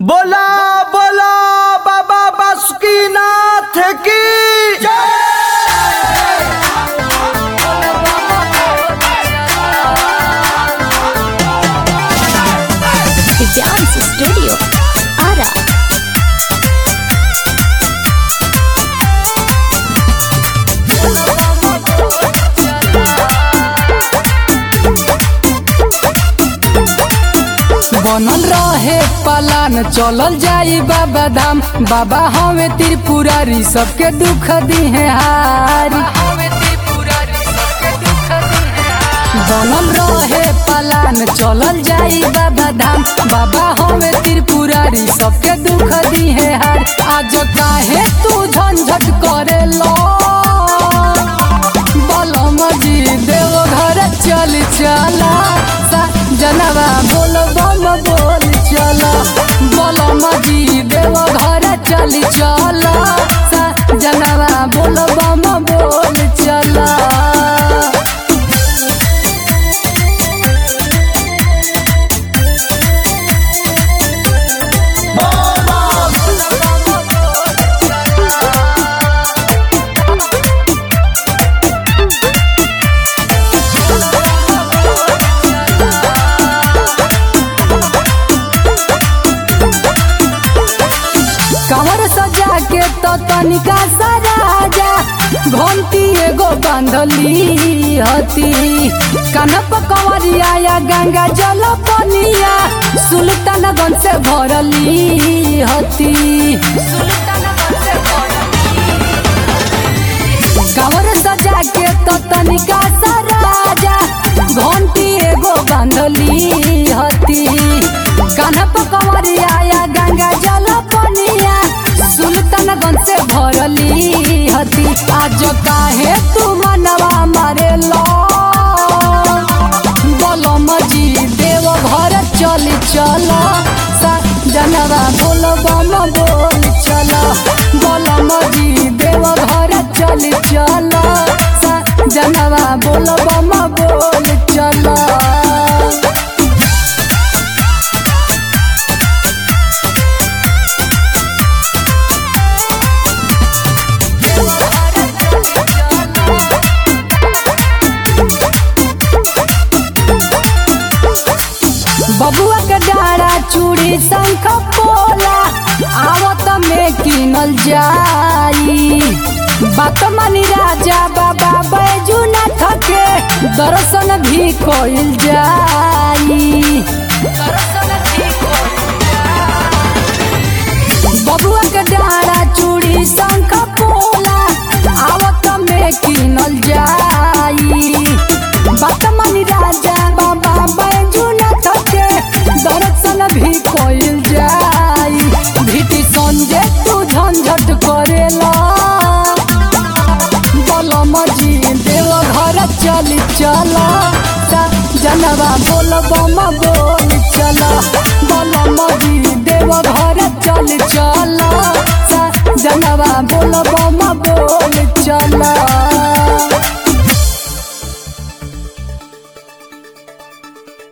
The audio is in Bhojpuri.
बोला बोला बाबा बासुकीनाथ की The Dance Studio. Ara. बनल रहे पलान चलल जाई बाबा धाम बाबा हवे त्रिपुरारी सबके दुख दिहे हारी बनल रहे पलान चलल जाई बाबा धाम बाबा हवे त्रिपुरारी सबके दुख दिहे हार आज काहे तू झंझट करे लो बलम जी देव घर चल चला सा- जनवा बोल बम बोल चला बलम जी देव घर चल चला सा- जनवा बोल बम बोल चला कमर सजा के तो तनिका सराजा घंटी एगो बांधली हती कनप कंवरिया या गंगा जल पनिया सुल्तानगंज से भरली हती कमर सजा के तो तनिका सराजा घंटी एगो बांधली हती कनप कंवरिया या गंगा जल पनिया सुल्तानगंज से भरली हती आज काहे तू मनवा मारे लो बलम जी देव घर चल चल जनवा बोल बम बोल चल बलम जी देव घर चल चल जनवा बोल बम बोल चल बबुआ के डारा चूड़ी शंख पोला आवत में किनल जाई बात मानी राजा बाबा बैजुनाथ के दर्शन भी कइल जाई बबुआ के डारा चूड़ी शंख पोला आवत में किनल जाई बात मानी राजा बाबा बैजुनाथ के दर्शन भी कइल जाई भीति संजय तू झंझट करेला बलम जी देव घर चल चला जनवा बोल बम बोल चला बलम जी देव घर चल चला जनवा बोल बम